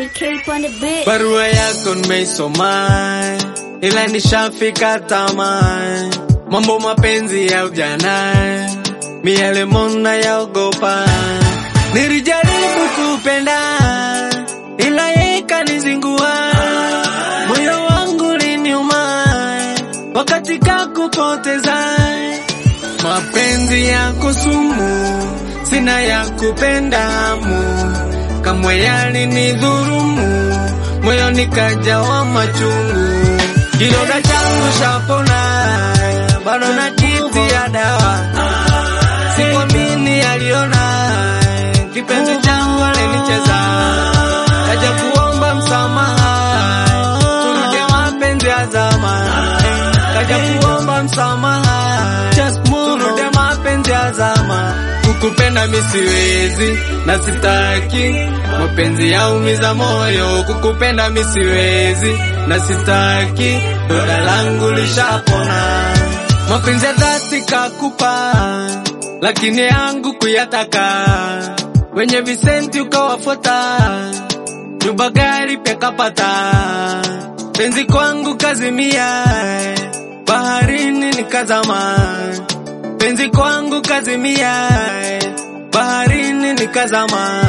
Cape on the beat. Barua yako nimeisoma, ila nishafika tamaa. Mambo mapenzi ya ujana, miele mona yaogopa. Nilijaribu kupenda, ila yeye kanizingua. Moyo wangu liniuma, wakati kakupoteza. Mapenzi yako sumu, sina ya kupenda hamu, kamwe yalinidhurumu, moyo nikajawa machungu. Kidonda changu shapona, bado nakitia dawa, sikuamini aliona, kipenzi changu alinicheza, kaja kuomba msamaha, turudie mapenzi ya zamani, kaja kuomba msamaha, turudie mapenzi ya zamani. Kukupenda mi siwezi na sitaki, mapenzi yaumiza moyo. Kukupenda mi siwezi na sitaki, doda langu lishapona. Mapenzi ya dhati kakupa, lakini yangu kuyataka, wenye visenti ukawafuata, nyumba gari pia kapata, penzi kwangu kazimia, baharini nikazama penzi kwangu kazimia, baharini nikazama.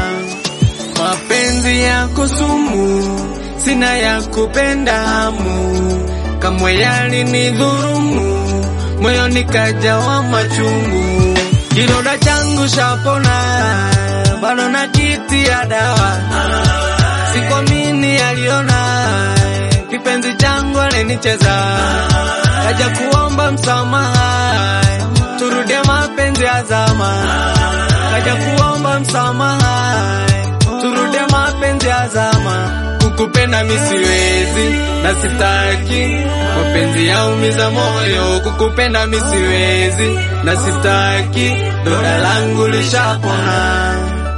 Mapenzi yako sumu, sina ya kupenda hamu, kamwe yalinidhurumu, moyo nikajawa machungu. Kidonda changu shapona, bado nakitia dawa, sikuamini aliona, kipenzi changu alinicheza, kaja kuomba msamaha turudie mapenzi ya zama, kaja kuomba msamaha, turudie mapenzi ya zama. Kukupenda mi siwezi na sitaki, mapenzi yaumiza moyo. Kukupenda mi siwezi na sitaki, doda langu lishapona.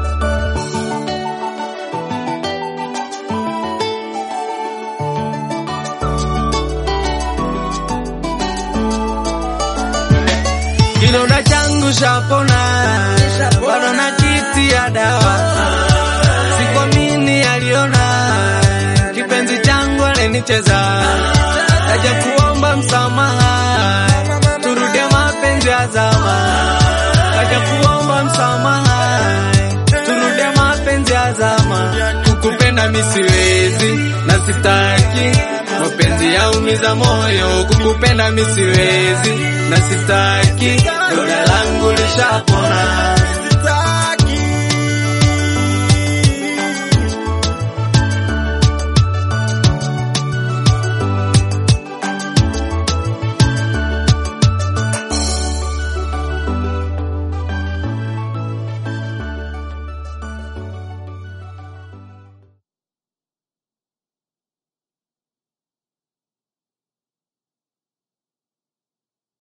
Kidonda changu shapona, bado nakitia dawa, sikuamini aliona, kipenzi changu alinicheza, kaja kuomba msamaha, turudie mapenzi ya zama, kaja kuomba msamaha, turudie mapenzi ya zama. Kukupenda mi siwezi na sitaki, mapenzi yaumiza moyo. Kukupenda mi siwezi na sitaki, doda langu lishapona.